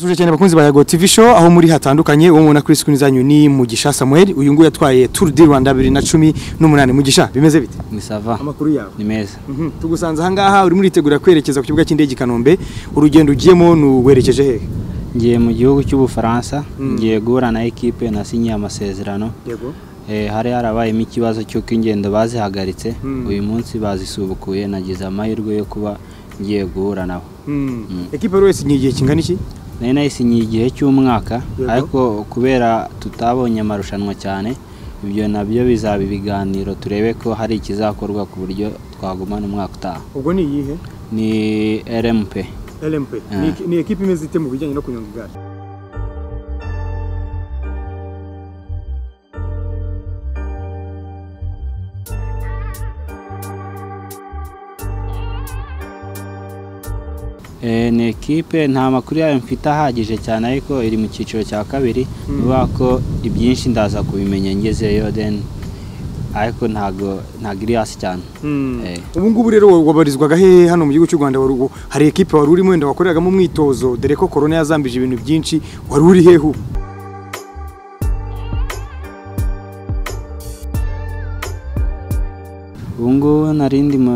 Tuje cyane bakunzi ba Yago TV show aho muri hatandukanye uwo mubona kuri screen zanyu ni Mugisha Samuel uyu nguyu yatwaye Tour du Rwanda 2018 Mugisha bimeze bite ni sava Amakuru yawe ni meza Mhm. tugusanze aha ngaha urimo uritegura kwerekeza ku kibuga cy'indege i Kanombe urugendo ugiyemo nuwerekeje hehe ngiye mu gihugu cy'ubufaransa ngiye guhura na ekipe nasinyiye amasezerano Yego Eh, hari harabayemo ikibazo cy'uko ingendo bazihagaritse Mm. uyu munsi bazisubukuye nagize amahirwe yo kuba ngiye guhura nabo Equipe wese ni igihe kingana iki nari nayisinyiye igihe cy'umwaka Yego. ariko kubera tutabonye amarushanwa cyane ibyo nabyo bizaba ibiganiro turebe ko hari ikizakorwa ku buryo twagumana umwaka utaha ubwo ni iyihe ni rmp LMP Ni iki- ni ekipe imeze ite mu bijyanye no kunyonga igare Eh, ni ekipe nta makuru yayo mfite ahagije cyane ariko iri mu cyiciro cya kabiri Mm. bivuga ko ibyinshi ndaza kubimenya ngezeyo then ariko ntago ntago iri hasi cyane Eh. ubu ngubu rero wabarizwaga hehe hano mu gihugu cy'u Rwanda Wari- u- hari ekipe wari urimo wenda wakoreragamo umwitozo dore ko corona yazambije ibintu byinshi wari uri hehe ubu ubu ngubu nari ndi mu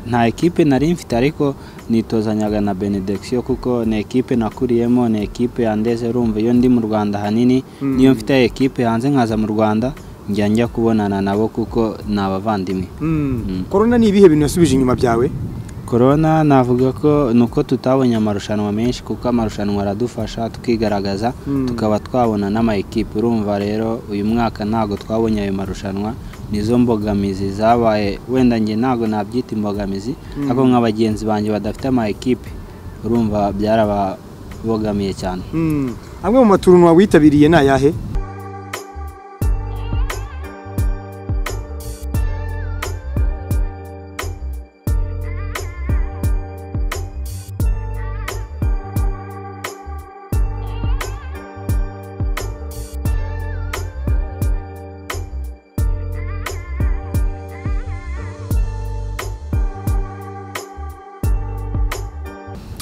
nta ekipe nari mfite ariko nitozanyaga na benediction kuko ni ekipe nakuriyemo ni ekipe yandeze urumva iyo ndi mu rwanda ahanini Mm. niyo mfite ekipe hanze nkaza mu rwanda njya njya kubonana nabo kuko ni abavandimwe corona ni ibihe bintu yasubije inyuma byawe korona navuga ko ni uko tutabonye amarushanwa menshi kuko amarushanwa aradufasha tukigaragaza Mm. tukaba twabona n'ama ekipe urumva rero uyu mwaka ntabwo twabonye ayo marushanwa nizo mbogamizi zabaye wenda njye ntabwo nabyita imbogamizi Mm. ariko nka bagenzi banjye badafite ama ekipe urumva byarababogamiye cyane Mm. amwe mu maturunwa witabiriye ni ayahe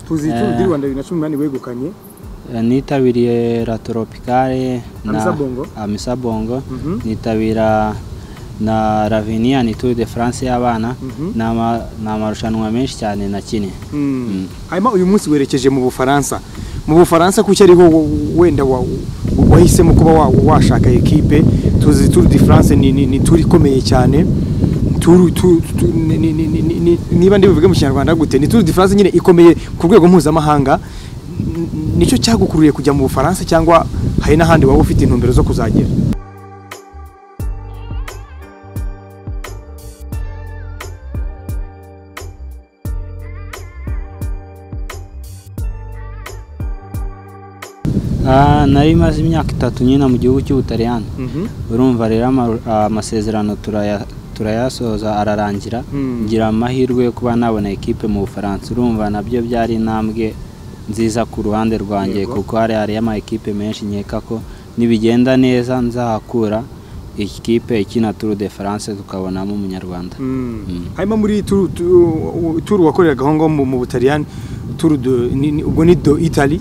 tuzi Eh. icumu ry'u rwanda bibiri na cumi n'umunani wegukanye Eh, nitabiriye la tropicale Amisa Bongo. amisa bongo Mhm. nitabira na ravinia ni tour de france y'abana Mhm. ni ama- ni amarushanwa menshi cyane nakine Mm. hanyuma uyu munsi werekeje mu bufaransa mu bufaransa kuki ariho wo- wenda wa- wahisemo kuba wa- washaka ekipe tuzi Tour de France ni, ni, ni tour ikomeye cyane Tour- tour- tour- ni- ni- ni- ni- ni- niba ndi buvuge mu kinyarwanda gute ni Tour de France nyine ikomeye ku rwego mpuzamahanga N- nicyo cyagukururiye kujya mu bufaransa cyangwa hari n'ahandi waba ufite intumbero zo kuzagera Ah, nari maze imyaka itatu nyine mu gihugu cy'ubutaliyani urumva rero ama- amasezerano turaya- turayasoza ararangira Mm. ngira amahirwe yo kuba nabona ekipe mu bufaransa urumva nabyo byari intambwe nziza ku ruhande rwanjye Yego. kuko hari hariyo ama ekipe menshi nkeka ko nibigenda neza nzahakura ikipe ikina Tour de France tukabonamo umunyarwanda Mm. hanyuma muri tour- tour tour wakoreraga aho ngaho mu- mu butaliyani Tour de- ni- ni- ubwo ni do Italy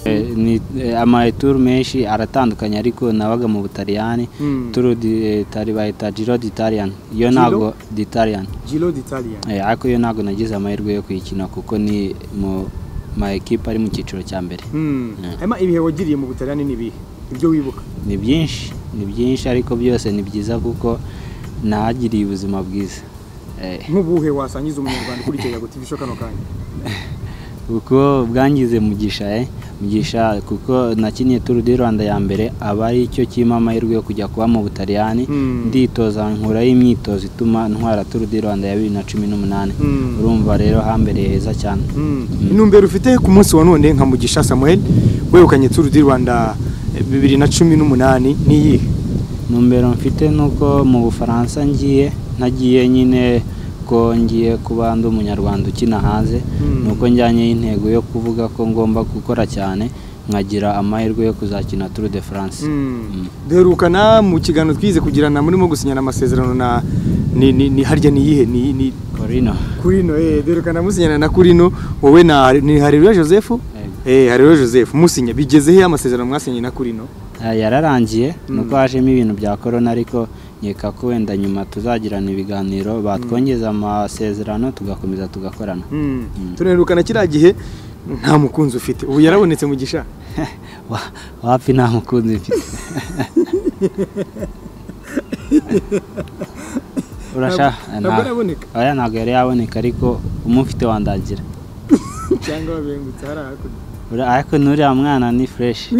Eh, ni eh, ama tour menshi aratandukanye ariko nabaga mu butaliyani Mm. Tour di- eh, tari bayita Giro d'Italia yo Giro? ntago d'Italia Giro d'Italia. Eh, ariko yo ntabwo nagize amahirwe yo kuyikina kuko ni mu ma ekipe ari mu cyiciro cya mbere Hmm. Yeah. Hanyuma ibihe wagiriye mu Butaliyani ni ibihe? Ibyo wibuka? ni byinshi ni byinshi ariko byose ni byiza kuko nahagiriye ubuzima bwiza Eh, Nk'ubuhe wasangiza umunyarwanda ukurikira Yago TV show kano kanya? kuko bwangize mugisha eh mugisha kuko nakiniye Tour du Rwanda ya mbere aba ari cyo kimpa amahirwe yo kujya kuba mu butaliyani Mm. nditoza nkuraho imyitozo ituma ntwara Tour du Rwanda ya bibiri na cumi n'umunani Mm. urumva rero hambereye heza cyane Hmm. Intumbero ufite ku munsi wa none nka Mugisha Samuel wegukanye Tour du Rwanda eh, bibiri na cumi n'umunani ni iyihe? ntumbero mfite ni uko mu bufaransa ngiye ntagiye nyine ko ngiye kuba ndi umunyarwanda ukina hanze Mm. ni uko njyanye intego yo kuvuga ko ngomba gukora cyane nkagira amahirwe yo kuzakina Tour de France Mm. duherukana mu kiganiro twize kugirana murimo gusinyana amasezerano na ni ni ni harya ni iyihe ni ni Corino kurino eh duherukana musinyana na kurino wowe na ni Hareruya Joseph eh Hareruya Joseph musinya bigeze he amasezerano mwasinye na kurino Eh, yararangiye Mm. nuko hajemo ibintu bya korona ariko nkeka ko wenda nyuma tuzagirana ibiganiro batwongeza amasezerano tugakomeza tugakorana Mm. Mm. Tunaherukana kiriya gihe nta mukunzi ufite ubu yarabonetse mu gisha Wa- wapi nta mukunzi mfite urashaka ntabwo araboneka oya ntabwo yari yaboneka ariko umufite wandagira cyangwa wabengutse hari hakurya Ura- ariko n'uriya mwana ni fureshi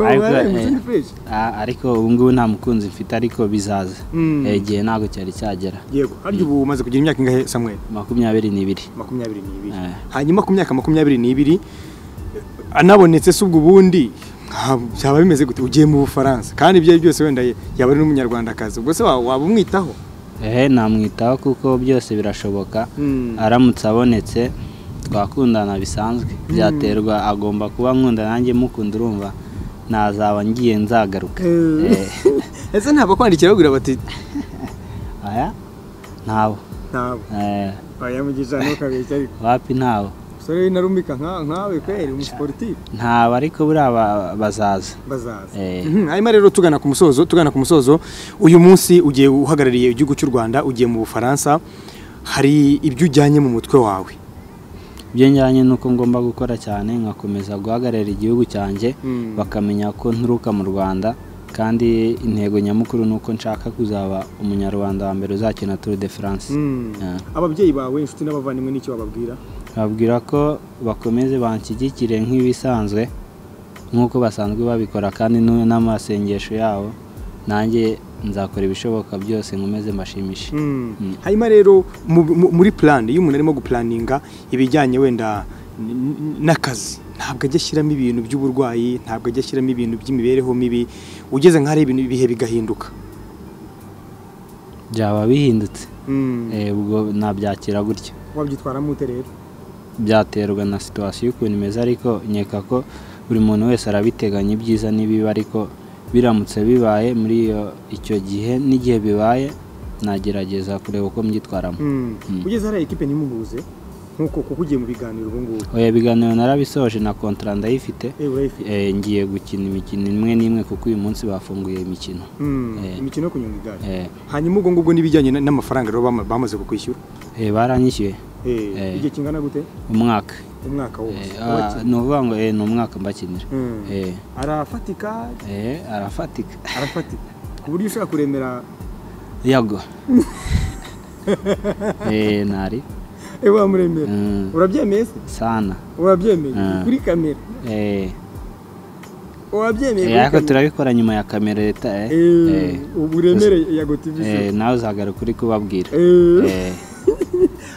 Ariko, warembutse eh, ni fresh ariko ubu ngubu nta mukunzi mfite ariko bizaza Mm. Eh, igihe ntabwo cyari cyagera yego harya ubu umaze kugira imyaka ingahe Samuel makumyabiri n'ibiri makumyabiri n'ibiri Eh. hanyuma ku myaka makumyabiri n'ibiri anabonetse se ubwo ubundi nta- byaba bimeze gute ugiye mu bufaransa kandi ibyo ari byo byose wenda ye- yaba ari n'umunyarwandakazi ubwo se wa- waba umwitaho ehe namwitaho kuko byose birashoboka Mm. aramutse abonetse twakundana bisanzwe byaterwa agomba kuba nkunda nanjye mukunda urumva nazaba ngiye nzagaruka Eh. Eh, ese ntabwo kwandikira bagira bati aya ntabo ntabwo Eh, bayamugisha ntukabeshya ariko wapi ntabo umusore w'intarumika nka- nkawe kweri umusiporutifu ntabo ariko buriya ba- bazaza bazaza Eh. Mhm, hanyuma rero tugana ku musozo tugana ku musozo uyu munsi ugiye uhagarariye igihugu cy'u rwanda ugiye mu bufaransa hari ibyo ujyanye mu mutwe wawe ibyo njyanye ni uko ngomba gukora cyane nkakomeza guhagararira igihugu cyanjye Mm. bakamenya ko nturuka mu rwanda kandi intego nyamukuru ni uko nshaka kuzaba umunyarwanda wa mbere uzakina tour de france Mm. Yeah. ababyeyi bawe inshuti n'abavandimwe n'icyo bababwira babwira ko bakomeze banshyigikire nk'ibisanzwe nk'uko basanzwe babikora kandi nu- n'amasengesho yabo nanjye nzakora ibishoboka byose nkomeze mbashimishe Mm. hanyuma rero mu- mu- muri plan iyo umuntu arimo gupulaninga ibijyanye wenda n- n- n'akazi ntabwo ajya ashyiramo ibintu by'uburwayi ntabwo ajya ashyiramo ibintu by'imibereho mibi ugeze nka hari ibintu ibihe bigahinduka byaba bihindutse Eh, ubwo nabyakira gutyo wabyitwaramo ute rero byaterwa na situwasiyo ukuntu imeze ariko nkeka ko buri muntu wese arabiteganya ibyiza n'ibibi ariko biramutse bibaye muri iyo icyo gihe n'igihe bibaye nagerageza kureba uko mbyitwaramo Mm. ugeze hariya ekipe ntimuhuze nk'uko kuko ugiye mu biganiro ubu ngubu oya ibiganiro narabisoje na kontara ndayifite Eh, urayifite. Eh, ngiye gukina imikino imwe n'imwe kuko uyu munsi bafunguye imikino Mm, eh. imikino yo kunyonga igare Eh, hanyuma ubwo ngubwo n'ibijyanye na- n'amafaranga rero bama- bamaze kukwishyura eh, baranyishyuye Eh, Eh. igihe kingana gute umwaka umwaka wose Eh, ah, ni ukuvuga ngo eh, ni umwaka mbakinira Mm. Eh, arafatika eh, arafatika arafatika ku buryo ushobora kuremera yago Eh, nari ewe wamuremera Mm, urabyemeye se sana urabyemeye Ah. kuri kamera Eh, urabyemeye eh, kuri ariko kamera turabikora nyuma ya kamera leta eh. Eh, Eh, ubu uremereye ya gotivi eh, nawe uzagaruka uri kubabwira Eh,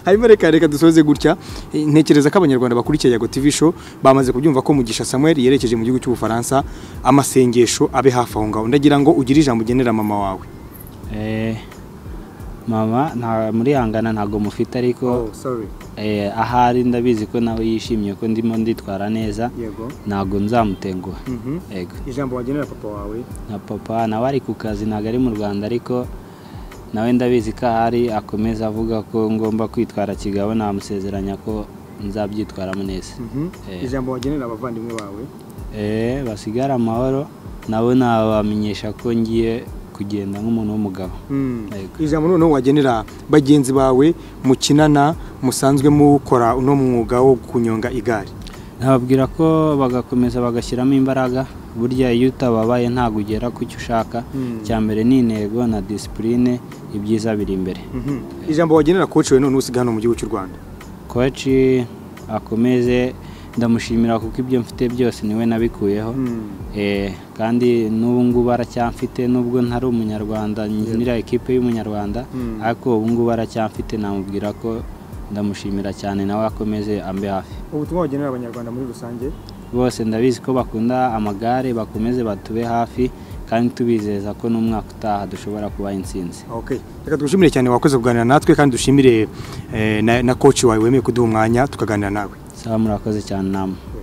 hanyuma reka reka dusoze gutya Eh, ntekereza ko abanyarwanda bakurikiye yago tv show bamaze kubyumva ko mugisha samuel yerekeje mu gihugu cy'ubufaransa amasengesho abe hafi aho ngaho ndagira ngo ugire ijambo ugenera mama wawe eh, mama nta muri hangana ntabwo mufite ariko sorry Eh, ahari ndabizi ko nawe yishimiye ko ndimo nditwara neza yego ntabwo nzamutenguha Mhm. yego ijambo wagenera papa wawe na papa nawe ari ku kazi ntabwo ari mu rwanda ariko nawe ndabizi ko ahari akomeza avuga ko ngomba kwitwara kigabo namusezeranya ko nzabyitwaramo neza Mhm. Eh. ijambo wagenera abavandimwe bawe Eh, basigare amahoro nabo nabamenyesha ko ngiye kugenda nk'umuntu w'umugabo Mm. Yego. ijambo noneho wagenera bagenzi bawe mukinana musanzwe mukora uno mwuga wo kunyonga igare nababwira ko bagakomeza bagashyiramo imbaraga burya iyo utababaye ntabwo ugera ku cyo ushaka Mm. icya mbere ni intego na disipurine ibyiza biri imbere Mhm. ijambo wagenera coach we none usigaye hano mu gihugu cy'u rwanda koci akomeze ndamushimira kuko ibyo mfite byose niwe nabikuyeho Eh, kandi n'ubu ngubu aracyamfite nubwo ntari umunyarwanda nyinira ekipe y'umunyarwanda Mm. ariko ubu ngubu aracyamfite namubwira ko ndamushimira cyane nawe akomeze ambe hafi ubutumwa wagenera abanyarwanda muri rusange bose ndabizi ko bakunda amagare bakomeze batube hafi kandi tubizeza ko n'umwaka utaha dushobora kubaha intsinzi Okay. Reka tugushimire cyane wakoze kuganira natwe kandi dushimire eh, na, na coach wawe wemeye kuduha umwanya tukaganira nawe. sawa murakoze cyane namwe